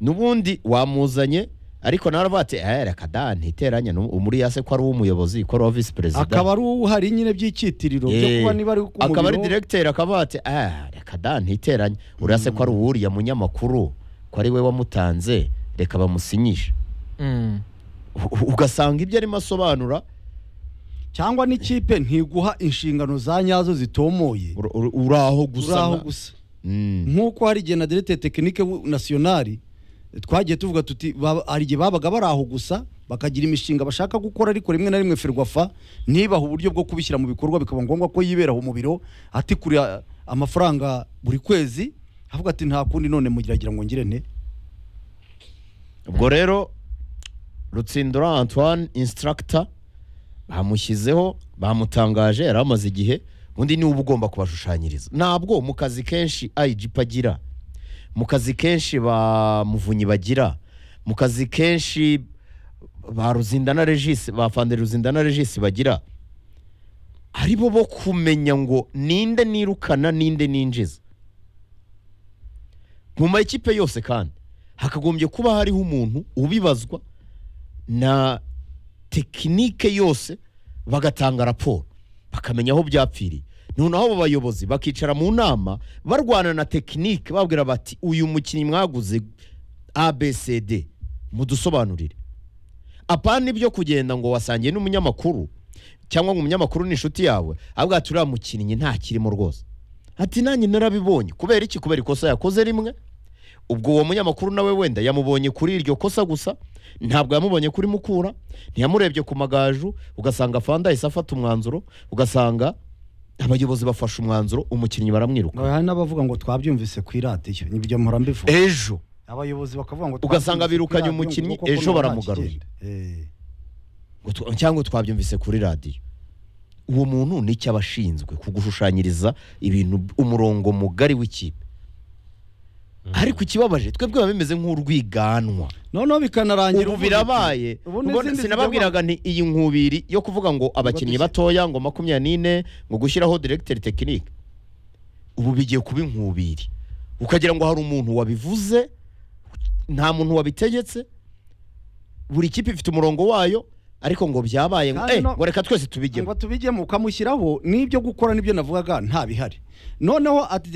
n'ubundi wamuzanye ariko nawe aravuga ati eh reka da ntiteranye n'uwo." umuri yase ko ari uw'umuyobozi ko ari uwa visi perezida akaba ari uwo uhari nyine by'icyitiriro byo Eh, kuba niba ari ku akaba ari muriro diregiteri akavuga ati ah reka da ntiteranye uriya se ko ari uwuriya munyamakuru ko ari we wamutanze reka bamusinyishe Mm. U- u- ugasanga ibyo arimo asobanura cyangwa n'ikipe ntiguha inshingano za nyazo zitomoye ur- ur- uraho gusa uraho na- gusa Mm. nk'uko hari igihe na derete tekinike bu- nasiyonari twagiye tuvuga tuti baba- hari igihe babaga bari aho gusa bakagira imishinga bashaka gukora ariko rimwe na rimwe ferwafa ntibaha uburyo bwo kubishyira mu bikorwa bikaba ngombwa ko yibera mu biro atikura amafaranga buri kwezi avuga ati nta kundi none mugiragira ngo ngire nte ubwo rero rutsindura antoine insitaragita bamushyizeho bamutangaje yari amaze igihe undi niwe uba ugomba kubashushanyiriza ntabwo mu kazi kenshi ayijipa agira mu kazi kenshi ba muvunyi bagira mu kazi kenshi ba ruzindana regisi ba fande ruzindana regisi bagira ari bo bo kumenya ngo ninde nirukana ninde ninjiza mu makipe yose kandi hakagombye kuba hariho umuntu ubibazwa na tekinike yose bagatanga raporo bakamenya aho byapfiriye noneho abo bayobozi bakicara mu nama barwana na tekinike babwira bati uyu mukinnyi mwaguze abcd mudusobanurire apana ibyo kugenda ngo wasangiye n'umunyamakuru cyangwa ngo umunyamakuru ni inshuti yawe avuga ati uriya mukinnyi ntakirimo rwose ati nanjye narabibonye kubera iki kubera ikosa yakoze rimwe ubwo uwo munyamakuru nawe wenda yamubonye kuri iryo kosa gusa ntabwo yamubonye kuri mukura ntiyamurebye ku magaju ugasanga fanda ahise afata umwanzuro ugasanga abayobozi bafashe umwanzuro umukinnyi baramwiruka hari n'abavuga ngo twabyumvise ku iradiyo nibyo mpora mbivuga ejo abayobozi bakavuga ngo Ugasanga twabyumvise ku birukanye iradiyo, umukinnyi, ngo koko ejo nta baramugarura. kigenda. Eh. ngo twa- cyangwa twabyumvise kuri radiyo uwo muntu ni icyo aba ashinzwe kugushushanyiriza ibintu umurongo mugari w'ikipe ariko ikibabaje twebwe biba bimeze nk'urwiganwa noneho bikanarangira ubu uvuga birabaye ubu Ubwo n'izindi sinababwiraga nti iyi nkubiri yo kuvuga ngo abakinnyi dushya- batoya ngo makumyabiri n'ine ngo gushyiraho diregiteri tekinike ubu bigiye kuba inkubiri ukagira ngo hari umuntu wabivuze nta muntu wabitegetse buri kipe ifite umurongo wayo ariko ngo byabaye ngo Kandi "Eh, no- ngo reka twese tubigemo ngo tubijyemo ukamushyiraho n'ibyo gukora nibyo navugaga nta bihari noneho ati